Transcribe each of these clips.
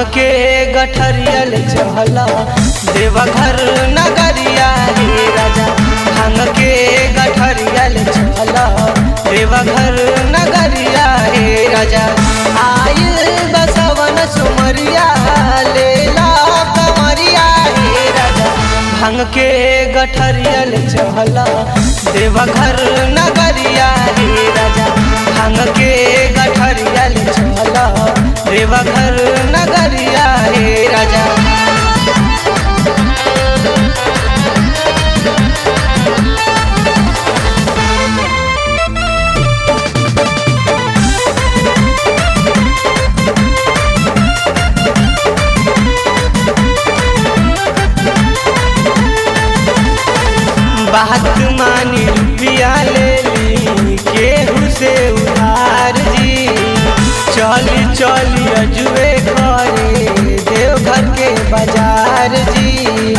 के गठरियल चहला देवघर नगरिया हे राजा भांग के गठरियल चहला देवघर नगरिया हे राजा आयल बसवन सुमरिया लेला कमरिया हे राजा भांग के गठरियल चहला देवघर नगरिया हे राजा भांग के गठरियल चहला देवघर नगरिया हे राजा बात मानी रुपया ले ली केहू से उधार जी चली चली अजुए करे देवघर के बाजार जी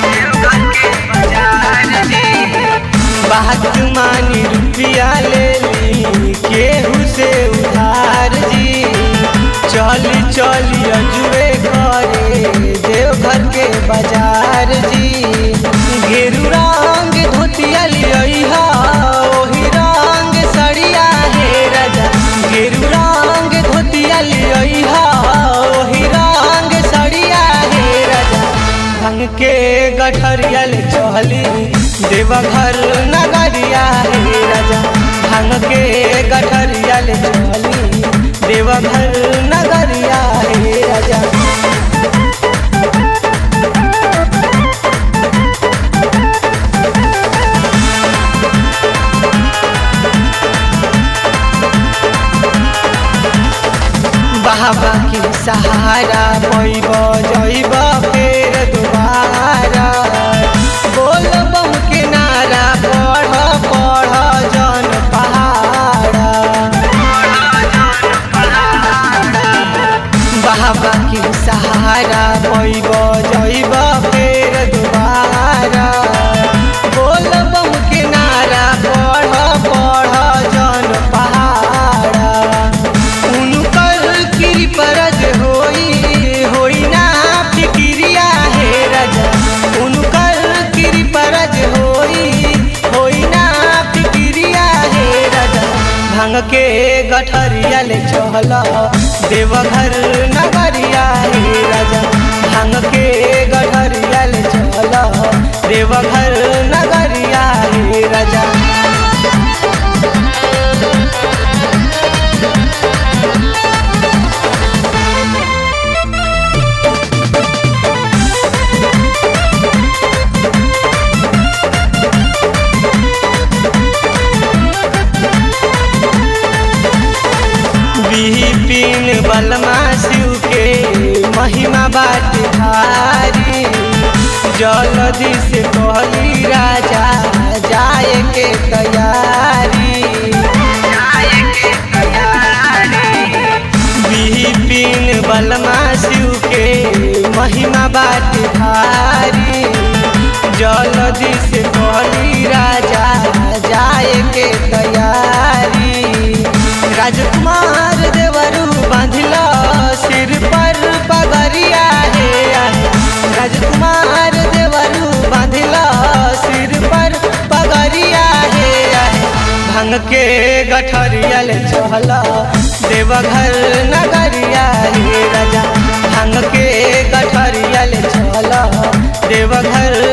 बात मानी रुपया ले ली केहू से उधार जी चली चली अजुए करे देवघर के बाजार जी घेरू रंग धोतिया लिया ओही रंग सड़िया हे राजा घेरू रंग धोतिया लिया ओही रंग सड़िया हे राजा भंग के गठरियल चहली देवघर नगरिया हे राजा भंग के गठरियल चहली देवघर नगरिया हे राजा बाबा के सहारा पैब जैब फेर दोबारा बोल बम के नारा पढ़ पढ़ जन पहाड़ा बाबा के सहारा पैब जैब फेर दोबारा बोल बम के नारा पढ़ पढ़ जन पहाड़ा उनकर कृपरज होई होई ना फिक्रिया हे राजा उनकर कृपरज होई होई ना फिक्रिया हे राजा भांग के गठरिया ले चहला देवघर नगरिया हे राजा भांग के गठरिया ले चहला देवघर नगरिया हे राजा बिपिन बलमा शिव के महिमा बाट भारी जल्दी से कहली राजा जाए के तैयारी बिपिन बलमा शिव के महिमा बाट भारी जल्दी से कहली राजा जाए के तैयारी राजकुमार देवरू बांधिल सिर पर पगरिया हे राजकुमार देवरू बांधिल सिर पर पगरिया हे भांग के गठरियल चहला देवघर नगरिया हे राजा भांग के गठरियल चहला देवघर